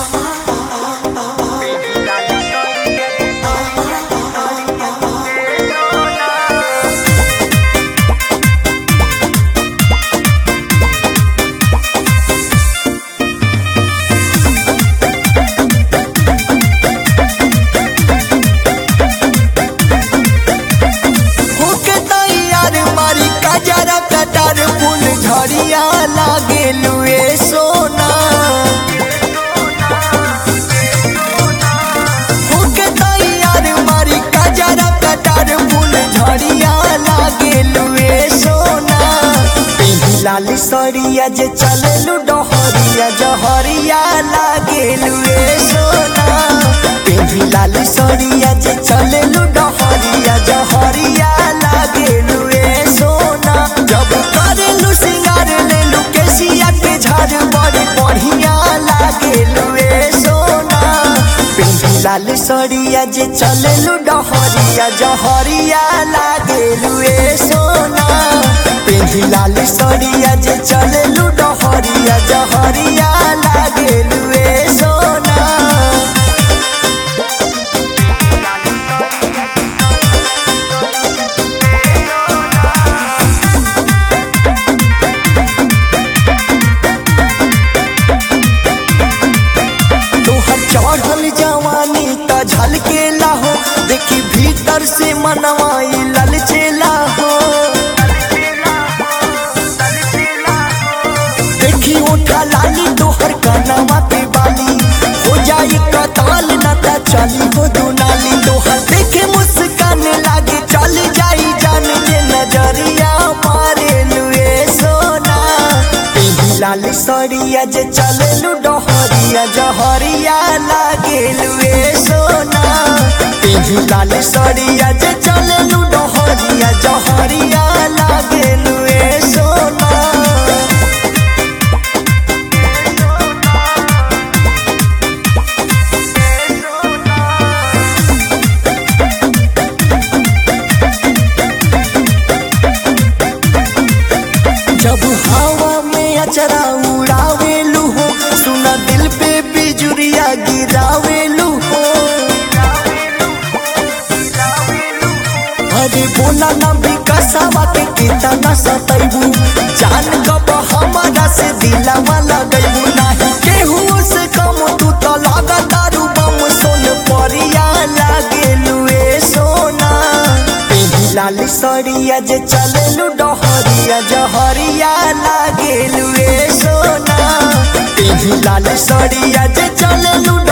होके तैयार मारी कजरा कटार फूल झड़िया लागे लुए सोना होके तैयार मारी कजरा कटार फूल झड़िया लागे लुए सोना पेही लाल सरिया जे चललू डहरिया जहरिया लागे लुए सोना पेही लाल सरिया जे चललू डहरिया जहरिया लागे लुए सोना जब करेलू सिंगार लेलू केसिया के झाड़ बड़ी बढ़िया लागे लुए सोना पेही लाल सरिया जे चललू डहरिया जहरिया लागे लुए सोना पेही लाल सरिया जे चललू डहरिया जहरिया लागे लुए सोना तोहर चढ़ल जवानी त झलकेला हो देखी भीतर से मनवाई ललचेला हो देखी उठा लाली तोहर कनवा के बाली हो जाई कताल न त चली हो दुनाली तोहर देखे मुस्कान लागे चल जाई जान के नजरिया मारे लुए सोना पेही लाल सरिया जे चललू डहरिया जहरिया लागे लुए सोना पेही लाल सरिया जे चललू डहरिया जहरिया लागे लुए सोना जब हवा में अचरा उड़ावेलू हो सुना दिल पे बिजुरिया गिरावेलू हो अरे बोला ना विकसवा के कितना सतैबू जान कब हमारा से दिलावा लगैबू नाही केहू से कम तू तो लगा दारू बम सोन परिया लागेलू ए सोना पेही लाल सरिया जे चललू डहरिया जहरिया लागेलू ए सोना पेही लाल सरिया जे चललू